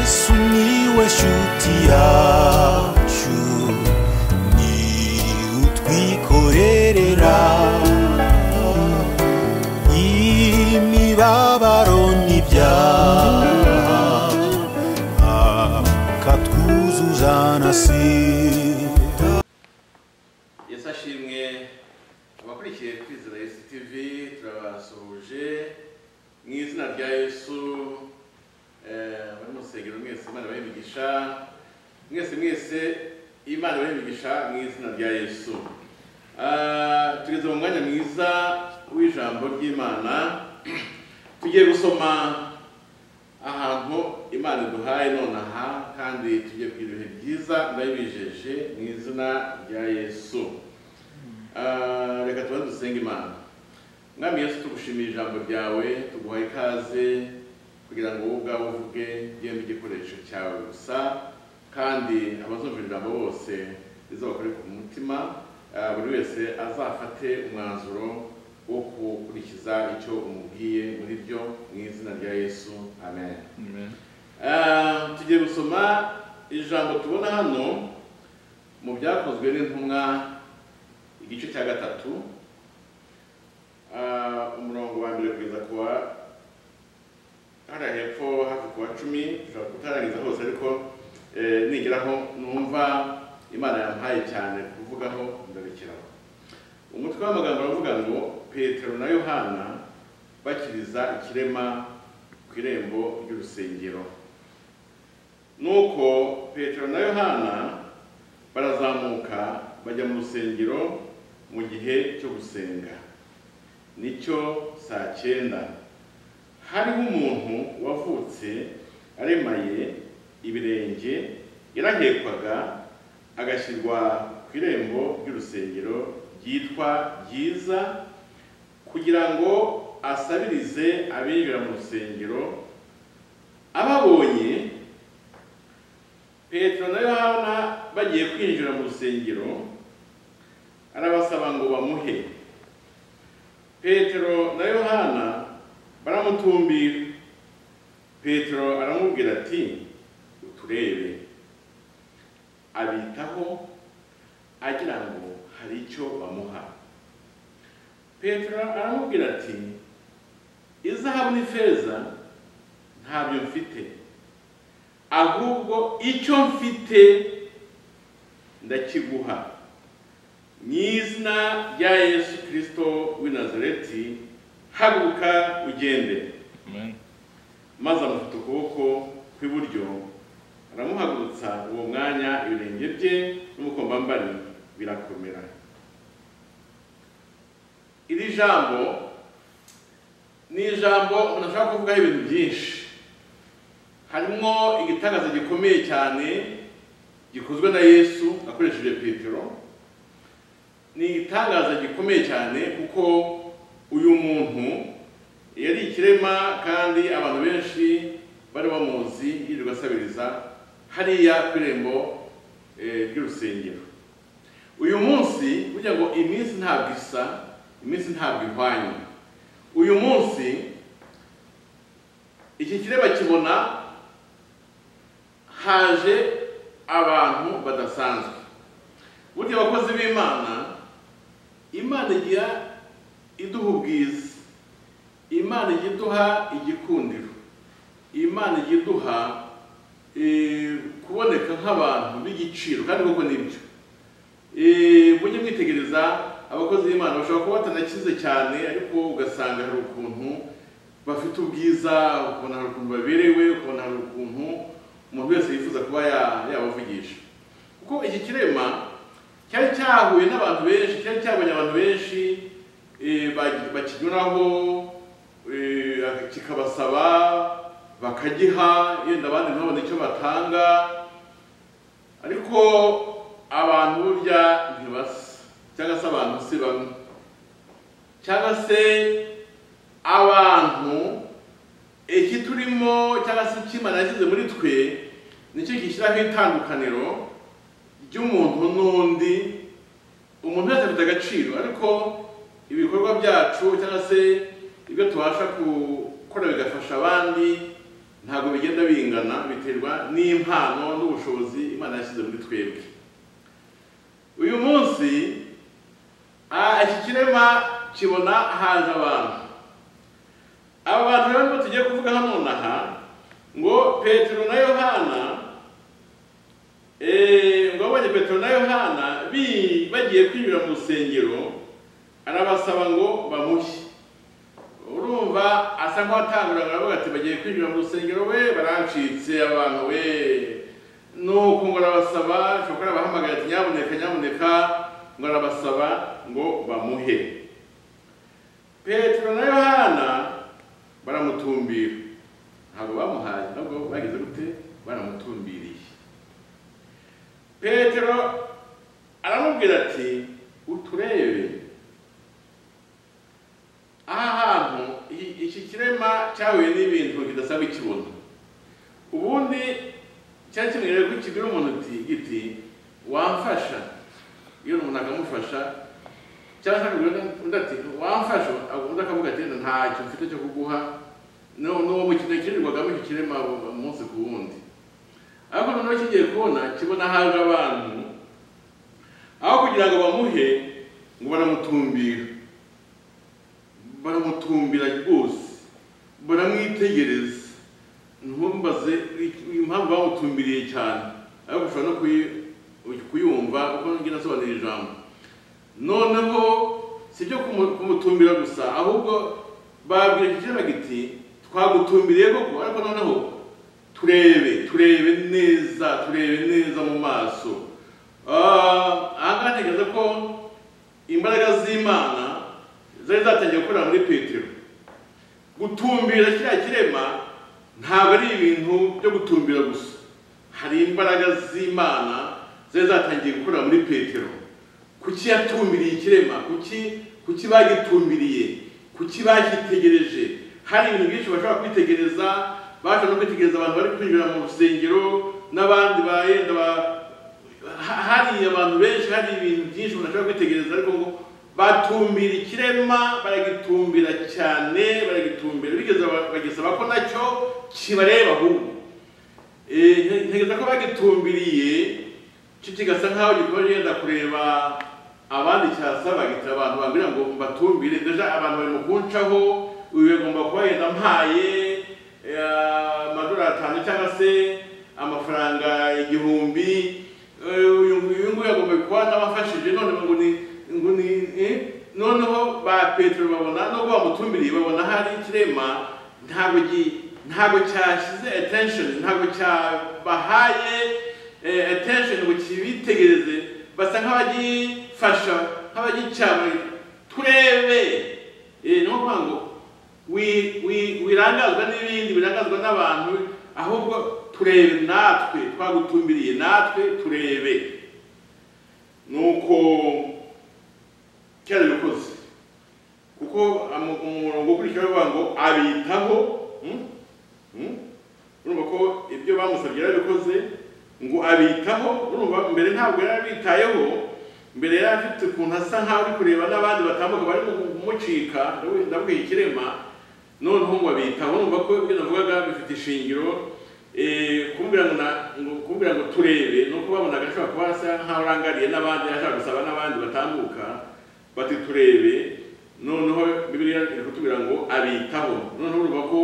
Sumiłeś utiaciu Ni utwikorerera Imibabaro n'ibyaha Akatwuzuza na sida yesi ashimwe abakurikiye kwizera yesu tv turabasuhuje mu izina rya yesu eh, bari mu rusengero mwese imana ibahe imigisha mwese mwese imana ibahe imigisha mu izina rya yesu Ah, tugeze mu mwanya mwiza w'ijambo ry'imana tugiye gusoma ahantu imana iduhaye nonaha kandi tugiye kugira ibihe byiza ndabibijeje mu izina rya yesu Ah, reka tubanze dusenge imana mwami yesu tugushimiye ijambo ryawe tuguha ikaze kugira ngo wowe ubwawe uvuge byembe igikoresho cyawe gusa kandi abazumvira ijambo bose rizabakore ku mutima Ah, buri wese azafate umwanzuro wo gukurikiza icyo umubwiye muri byo mu izina rya yesu amen Ah, tugiye gusoma ijambo tubona hano mu byakozwe n'intumwa igice cya gatatu Ah, umurongo wa mbere kugeza ku wa hariya hepfo hafi ku wa cumi dushobora kutarangiza hose ariko eh, nigeraho numva imana yampaye cyane kuvugaho ndarekeraho umutwe w'amagambo aravuga ngo petero na yohana bakiriza ikirema ku irembo ry'urusengero nuko petero na yohana barazamuka bajya mu rusengero mu gihe cyo gusenga nicyo saa cyenda hariho umuntu wavutse aremaye ibirenge yarahekwaga agashyirwa ku irembo ry'urusengero ryitwa ryiza kugira ngo asabirize abinjira mu rusengero ababonye petero na yohana bagiye kwinjira mu rusengero arabasaba ngo bamuhe petero na yohana baramutumbira petero aramubwira ati uturebe abitaho agira ngo hari icyo bamuha petero aramubwira ati izahabu n'ifeza ntabyo mfite ahubwo icyo mfite ndakiguha mu izina rya yesu kirisito w'i nazareti haguruka ugende maze amufata ukuboko kw'iburyo aramuhagurutsa uwo mwanya ibirenge bye n'ubukombambari birakomera iri jambo ni ijambo umuntu ashobora kuvugaho ibintu byinshi harimo igitangazo gikomeye cyane gikozwe na yesu akoresheje petero ni igitangazo gikomeye cyane kuko uyu muntu yari ikirema kandi abantu benshi bari bamuzi yirirwa asabiriza hariya ku irembo eh, ry'urusengero uyu munsi burya ngo iminsi ntabwo isa iminsi ntabwo ihwanye uyu munsi iki kireba kibona haje abantu badasanzwe burya abakozi b'imana imana igira iduha ubwiza imana ijya iduha igikundiro imana ijya iduha eh, kuboneka nk'abantu b'igiciro kandi koko nibyo Eh, mujye mwitegereza abakozi b'imana bashobora kuba batanakize cyane ariko ugasanga hari ukuntu bafite ubwiza ukabona hari ukuntu baberewe ukabona hari ukuntu umuntu wese yifuza kuba ya- yabavugisha kuko iki kirema cyari cyahuye n'abantu benshi cyari cyabonye abantu benshi eh, ba- bakinyuraho eh, kikabasaba bakagiha yenda abandi ntibabone icyo batanga ariko abantu burya ntibasa cyangwa se abantu si bamwe cyangwa se abantu iki turimo cyangwa se ikimana yashyize muri twe nicyo gishyiraho itandukaniro ry'umuntu n'undi umuntu wese afite agaciro ariko ibikorwa byacu cyangwa se ibyo tubasha gukora bigafasha abandi ntabwo bigenda bingana biterwa n'impano n'ubushobozi imana yashyize muri twebwe uyu munsi ah, iki kirema kibona haje abantu aba bantu rero ngo tugiye kuvuga hano aha ngo petero na yohana eh, ngo abonye petero na yohana bi- bagiye kwinjira mu rusengero arabasaba ngo bamushye urumva asa nk'uwatangura aravuga ati bagiye kwinjira mu rusengero we barancitse abantu we nuko ngo arabasaba shokora abahamagaye ati nyamuneka nyamuneka ngo arabasaba ngo bamuhe petero na yohana baramutumbira ntabwo bamuhaye nabwo bagize gute baramutumbiriye petero aramubwira ati uturebe aha hantu i- iki kirema cyahuye n'ibintu kidasaba ikibuno ubundi cyari kimenyereye ko kibwira umuntu uti giti wamfasha iyo umuntu akamufasha cyangwa se akabwira undi- undi ati wamfasha undi akavuga ati "Enda ntacyo mfite cyo kuguha n'uwo n'uwo mukino kinirwagamo iki kirema umunsi ku wundi ariko noneho kigiye kubona kibona haje abantu aho kugira ngo bamuhe ngo baramutumbira baramutumbira rwose baramwitegereza ntumbaze impamvu bamutumbiriye cyane ariko ushobora no kuyi- kuyumva uko ngira asobanura ijambo noneho si ibyo kumu- kumutumbira gusa ahubwo babwira iki kirema giti twagutumbiriye koko ariko noneho turebe turebe neza turebe neza mu maso Ah, aha ngaha ntekereza ko imbaraga z'imana zari zatangiye gukorera muri petero gutumbira kiriya kirema ntabwo ari ibintu byo gutumbira gusa hari imbaraga z'imana zari zatangiye gukorera muri petero kuki yatumbiriye ikirema kuki kuki bagitumbiriye kuki bagitegereje hari ibintu byinshi bashobora kwitegereza bashobora no kwitegereza abantu bari kwinjira mu rusengero n'abandi bayenda ba- ha- hari abantu benshi hari ibintu byinshi umuntu ashobora kwitegereza ariko ngo batumbira ikirema baragitumbira cyane baragitumbira bigeze ba- bagisaba ko nacyo kibareba ahubwo Eh, nte- ntekereza ko bagitumbiriye cyo kigasa nk'aho gikora yenda kureba abandi cyasaba gitira abantu babwira ngo mbatumbire deja abantu bari mu kuncaho uyu bagomba kuba yenda mpaye eh, amadolari atanu cyangwa se amafaranga igihumbi Eh, uyu nguyu nguyu agomba kuba n'abafashije noneho ngo ni ngo ni eh, noneho ba petero babona nubwo bamutumbiriye babona hari ikirema ntabwo gi- ntabwo cyashyize attention ntabwo cyabahaye eh, attention ngo kibitegereze basa nk'abagifasha nk'abagicyamwe turebe Eh, ni yo mpamvu ngo wi- wi- wirangazwa n'ibindi birangazwa n'abantu ahubwo turebe natwe twagutumbiriye natwe turebe nuko cyarabikoze kuko amu- umurongo ukurikira uvuga ngo abitaho hmm? Hmm? urumva ko ibyo bamusabye yarabikoze ngo abitaho urumva mbere ntabwo yari abitayeho mbere yari afite ukuntu asa nk'aho ari kureba n'abandi batambuka bari kumucika ndabwiye ikirema noneho ngo abitaho urumva ko ibyo navugaga bifite ishingiro eh, kumbwira ngo na- ngo- kumbwira ngo turebe ni uko babonaga ashobora kuba asa nk'aho arangariye n'abandi ashaka gusaba n'abandi batambuka bati turebe noneho bibiliya iri kutubwira ngo abitaho noneho urumva ko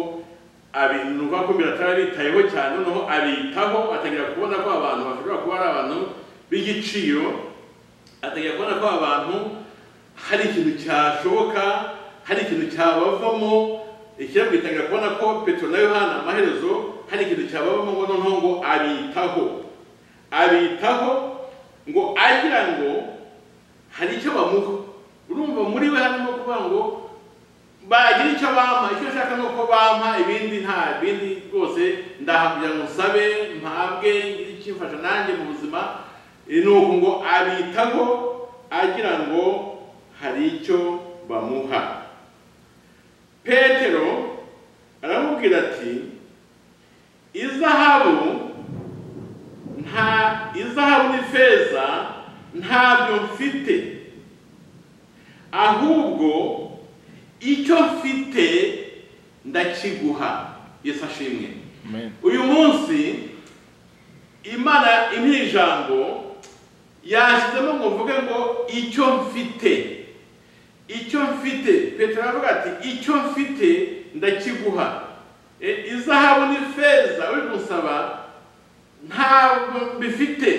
abintu bakumira atarabitayeho cyane noneho abitaho atangira kubona ko abantu bashobora kuba ari abantu b'igiciro atangira kubona ko abantu hari ikintu cyashoboka hari ikintu cyabavamo ikirabwo gitangira kubona ko petero na yohana amaherezo hari ikintu cyabavamo ngo noneho ngo abitaho abitaho ngo agira ngo hari icyo bamuha urumva muri we harimo kuvuga ngo bagira icyo bampa icyo nshaka ni uko bampa ibindi nta bindi rwose ndaha kugira ngo nsabe mpabwe ngire ikimfasha nanjye mu buzima Eh, ni uku ngo abitaho agira ngo hari icyo bamuha petero aramubwira ati izahabu nta izahabu n'ifeza ntabyo mfite ahubwo icyo mfite ndakiguha yesu ashimwe Amen. uyu munsi imana impa ijambo yashyizemo ngo mvuge ngo icyo mfite icyo mfite petero aravuga ati icyo mfite ndakiguha E, izahabu n'ifeza uri gusaba ntabwo mbifite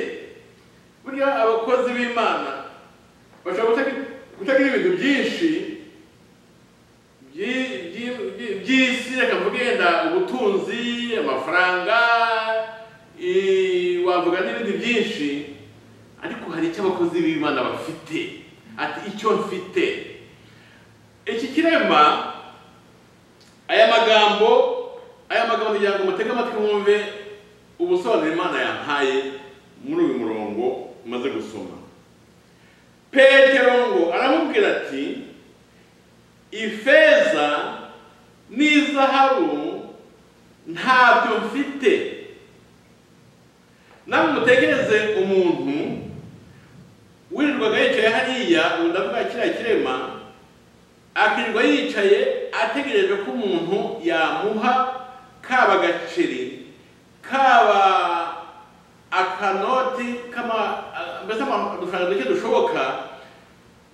burya abakozi b'imana bashobora gutaka- gutagira ibintu byinshi byi- byi- byi- by'isi reka mvuge yenda ubutunzi amafaranga i- wavuga n'ibindi byinshi ariko hari icyo abakozi b'imana bafite ati icyo mfite iki kirema aya magambo aya magambo kugira ngo mutege amatwi mwumve ubusobanuro imana yampaye muri uyu murongo umaze gusoma petero ngo aramubwira ati ifeza n'izahabu ntabyo mfite namwe mutekereze umuntu wirirwaga yicaye hariya ubu ndavuga kiriya kirema akirirwa yicaye ategereje ko umuntu yamuha kaba agaceri kaba akanoti kama mbese amafaranga duke dushoboka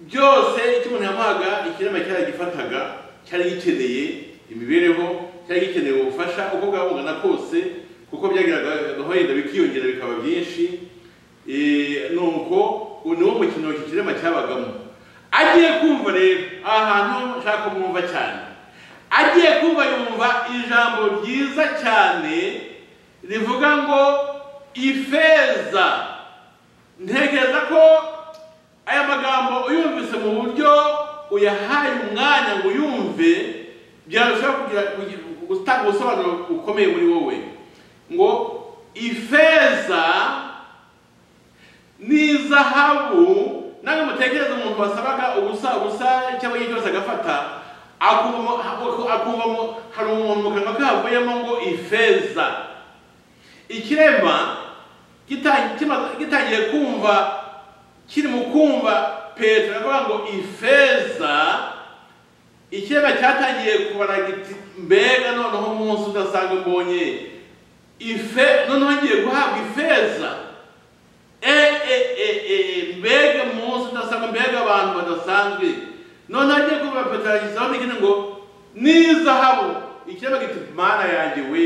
byose icyo umuntu yamuhaga ikirema cyari gifataga cyari gikeneye imibereho cyari gikeneye ubufasha uko bwaba bungana kose kuko byagiragaho yenda bikiyongera bikaba byinshi Eh, nuko uwo ni wo mukino iki kirema cyabagamo agiye kumva rero aha hantu nshaka kumwumva cyane agiye kumva yumva ijambo ryiza cyane rivuga ngo ifeza ntekereza ko aya magambo uyumvise mu buryo uyahaye umwanya ngo uyumve byarushaho kugira kugira- gutanga ubusobanuro bukomeye muri wowe ngo ifeza n'izahabu nawe mutekereze umuntu wasabaga ubusa ubusa cyangwa igihe cyose agafata akumva akumva mu- hari umuntu mu kanwa kavuyemo ngo ifeza ikirema gita- kima- gitangiye kumva kiri mu kumva petero avuga ngo ifeza ikirema cyatangiye kubara giti mbega noneho umunsi udasanga mbonye ife noneho ngiye guhabwa ifeza e e e e mbega umunsi udasanga mbega abantu badasanzwe noneho agiye kumva petero ashyizeho n'ikindi ngo n'izahabu ikirema giti mana yanjye we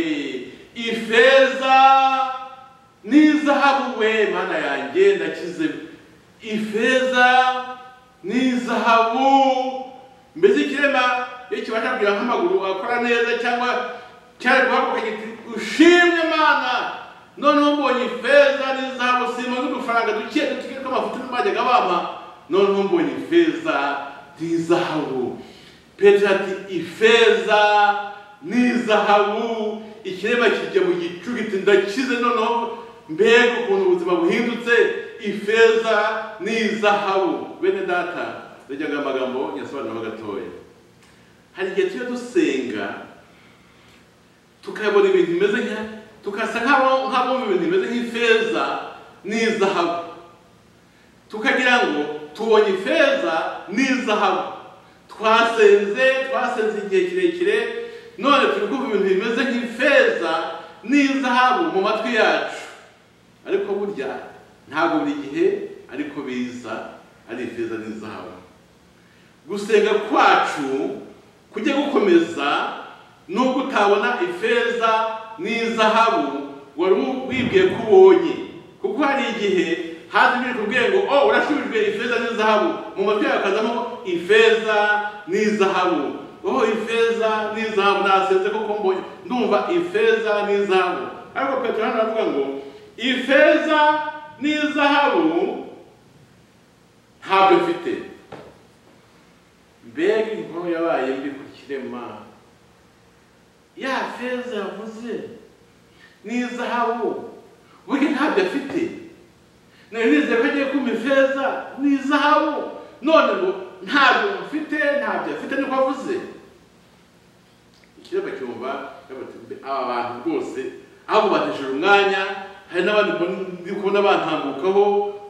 ifeza n'izahabu we mana yanjye ndakize ifeza n'izahabu mbese ikirema iyo kibasha kugira nk'amaguru akora neza cyangwa cyari guhaguruka giti ushimwe mana noneho mbonye ifeza n'izahabu simba n'udufaranga duke duke tw'amafuti n'amajyaga bampa noneho mbonye ifeza n'izahabu petero ati ifeza n'izahabu ikirema kijya mu gicu giti ndakize noneho mbega ukuntu ubuzima buhindutse ifeza n'izahabu bene data ndajyaga amagambo yasobanuramo gatoya hari igihe tujya dusenga tukabona ibintu bimeze nka tukasa nk'abo- nk'abumva ibintu bimeze nk'ifeza n'izahabu tukagira ngo tubonye ifeza n'izahabu twasenze twasenze igihe kirekire none turi kumva ibintu bimeze nk'ifeza n'izahabu mu matwi yacu ariko burya ntabwo buri gihe ariko biza ari ifeza n'izahabu gusenga kwacu kujya gukomeza nubwo utabona ifeza n'izahabu wari wibwiye ko ubonye kuko hari igihe haza ibiri kubwiye ngo oh urashubijwe ifeza n'izahabu mu matwi yawe hakazamo ngo, ifeza n'izahabu oh ifeza n'izahabu nasenze kuko mbonye ndumva ifeza n'izahabu ariko petero hano aravuga ngo ifeza n'izahabu ntabyo mfite mbega inkuru yabaye mbi ku kirema ya feza yavuze n'izahabu burya ntabyo afite nari nizeye ko agiye kumpa ifeza n'izahabu none ngo ntabyo mfite ntabyo afite niko avuze ikirema cyumva yabaga ati, aba bantu rwose aho bateshejwe umwanya hari n'abandi mbona- ndi kubona bantambukaho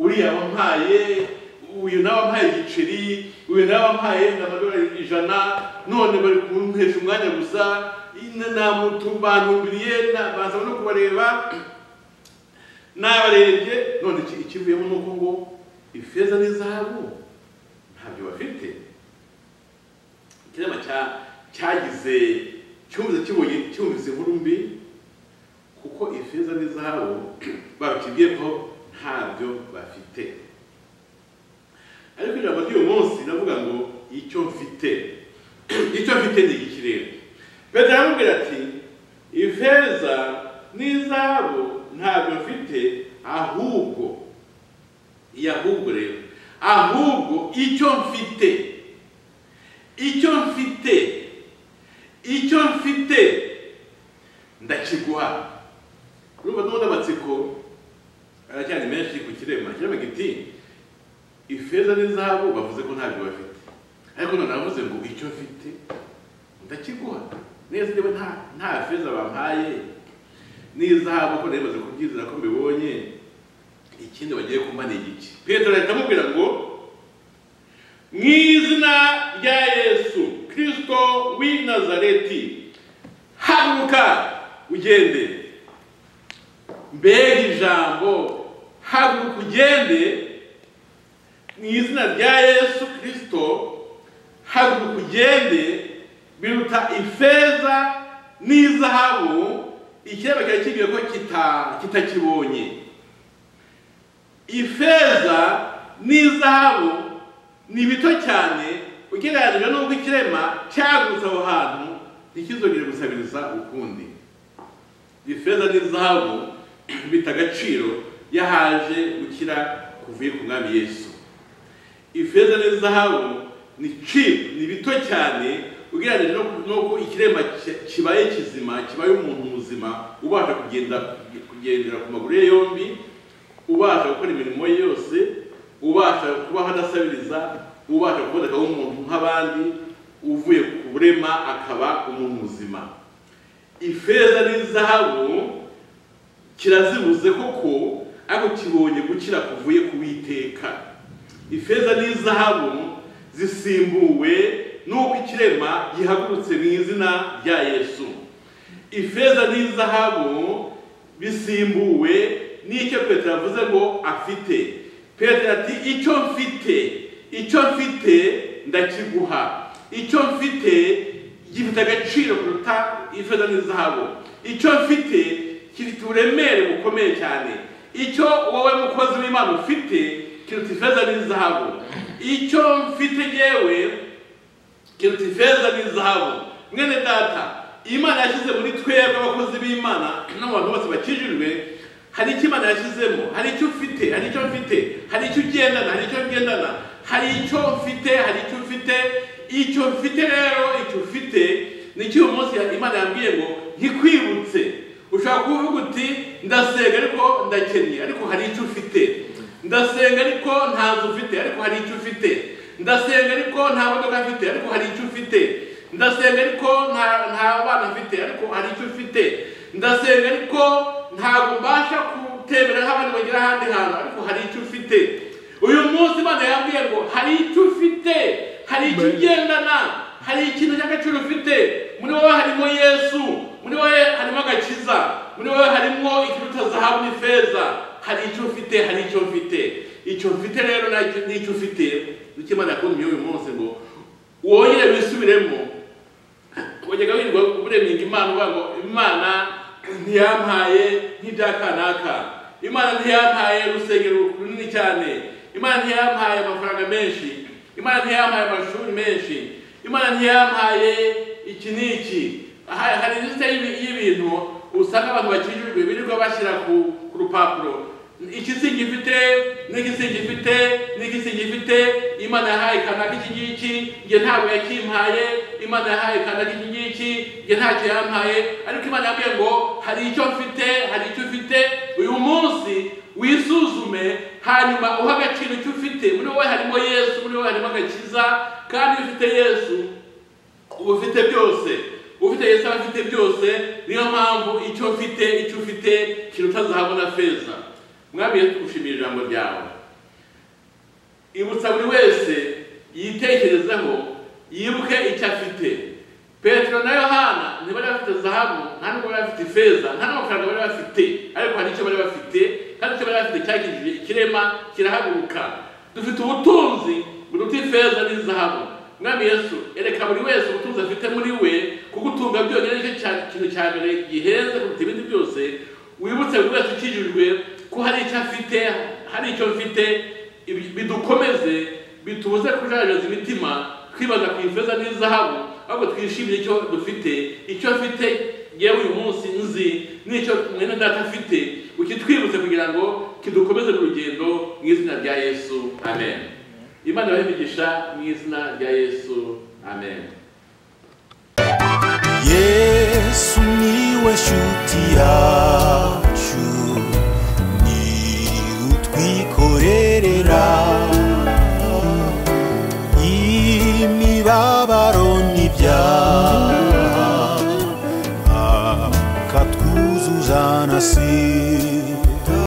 uriya wampaye uyu nawe wampaye igiceri uyu nawe wampaye amadolari ijana none bari kuntesha umwanya gusa namutubantumbiriye baza no kubareba nabarebye none iki- ikivuyemo ni uko ngo ifeza n'izahabu ntabyo bafite ikirema cya- cyagize cyumvise kibonye cyumvise inkuru mbi kuko ifeza n'izahabu babikibwiye ko ntabyo bafite ariko ijambo ry'uyu munsi navuga ngo icyo mfite icyo mfite ni iki rero petero aramubwira ati ifeza n'izahabu ntabyo mfite ahubwo iyi ahubwo rero ahubwo icyo mfite icyo mfite icyo mfite ndakiguha urumva n'ubundi amatsiko aracyari menshi ku kirema kirema giti ifeza n'izahabu bavuze ko ntabyo bafite ariko none aravuze ngo icyo mfite ndakiguha neza niba nta nta feza bampaye n'izahabu ko nari maze kubyizera ko mbibonye ikindi bagiye kumpa ni igiki petero ahita amubwira ngo mu izina rya yesu kirisito w'i nazareti haguruka ugende mbega ijambo haguruka ugende mu izina rya yesu kirisito haguruka ugende biruta ifeza n'izahabu ikiraba cyari kibwiye ko kita- kitakibonye ifeza n'izahabu ni bito cyane ugereranyije n'ubwo ikirema cyagutse aho hantu ntikizongere gusabiriza ukundi ifeza n'izahabu bita agaciro yahaje gukira kuvuye ku mwami yesu ifeza n'izahabu ni cheap ni bito cyane ugereranyije no- n'uko ikiremba ki- kibaye kizima kibaye umuntu muzima ubasha kugenda kugendera ku maguru ye yombi ubasha gukora imirimo ye yose ubasha kubaho adasabiriza ubasha kuboneka nk'umuntu nk'abandi uvuye ku burema akaba umuntu muzima ifeza n'izahabu kirazibuze koko ariko kibonye gukira kuvuye ku witeka ifeza n'izahabu zisimbuwe n'uko ikirema gihagurutse mu izina rya yesu ifeza n'izahabu bisimbuwe n'icyo petero avuze ngo afite petero ati icyo mfite icyo mfite ndakiguha icyo mfite gifite agaciro kuruta ifeza n'izahabu icyo mfite kiruta uburemere bukomeye cyane icyo wowe mukozi w'imana ufite kiruta ifeza n'izahabu icyo mfite yewe kiruta ifeza n'izahabu mwene data imana yashyize muri twebwe abakozi b'imana n'abantu bose bakijijwe hari icyo imana yashyizemo hari icyo ufite hari icyo mfite hari icyo ugendana hari icyo ngendana hari icyo mfite hari icyo ufite icyo mfite rero icyo ufite nicyo uyu munsi imana yambwiye ngo ntikwibutse ushobora kuvuga uti ndasenga ariko ndakennye ariko hari icyo ufite ndasenga ariko nta nzu ufite ariko hari icyo ufite ndasenga ariko nta modoka mfite ariko hari icyo ufite ndasenga ariko nta nta bana mfite ariko hari icyo ufite ndasenga ariko ntabwo mbasha kutemera nk'abandi bagera ahandi hantu ariko hari icyo ufite uyu munsi imana yambwiye ngo hari icyo ufite hari icyo ugendana hari ikintu cy'agaciro ufite muri wowe harimo yesu muri wowe harimo agakiza muri wowe harimo ikiruta zahabu n'ifeza hari icyo ufite hari icyo mfite icyo mfite rero nacyo- n'icyo ufite nicyo imana yakundiye uyu munsi ngo wongere wisubiremo wajyaga wirirwa uremye imana uvuga ngo imana ntiyampaye nk'ibya kanaka imana ntiyampaye urusengero runini cyane imana ntiyampaye amafaranga menshi imana ntiyampaye amashuri menshi imana ntiyampaye iki n'iki Ha- hari lisite y'ibi- y'ibintu usanga abantu bakijijwe birirwa bashyira ku ku rupapuro iki si gifite n'iki si gifite n'iki si gifite imana yahaye kanaka iki ngiki njye ntabwo yakimpaye imana yahaye kanaka iki ngiki njye ntacyo yampaye ariko imana yambwiye ngo hari icyo mfite hari icyo ufite uyu munsi wisuzume hanyuma uha agaciro icyo ufite muri wowe harimo yesu muri wowe harimo agakiza kandi iyo ufite yesu uba ufite byose ufite yesu aba afite byose niyo mpamvu icyo mfite icyo ufite kiruta zahabu na feza mwami tugushimira ijambo ryawe ibutsa buri wese yitekerezeho yibuke icyo afite petero na yohana ntibari bafite zahabu nta nubwo bari bafite ifeza nta n'amafaranga bari bafite ariko hari icyo bari bafite kandi icyo bari bafite cyagirije ikirema kirahaguruka dufite ubutunzi buruta ifeza n'izahabu mwami yesu ereka buri wese ubutunzi afite muri we kugutunga byonyine nicyo cya- kintu cya mbere gihenze kuruta ibindi byose wibutse buri wese ukijijwe ko hari icyo afite hari icyo mfite ibi- bidukomeze bitubuze kujajaza imitima twibaza ku ifeza n'izahabu ahubwo twishimire icyo dufite icyo afite yewe uyu munsi nzi n'icyo mwene data afite ukitwibutse kugira ngo kidukomeze mu rugendo mu izina rya yesu amen imana ibahe imigisha mu izina rya yesu amen yesu niwe shuti yacu ni utwikorerera imibabaro n'ibyaha akatwuzuza na si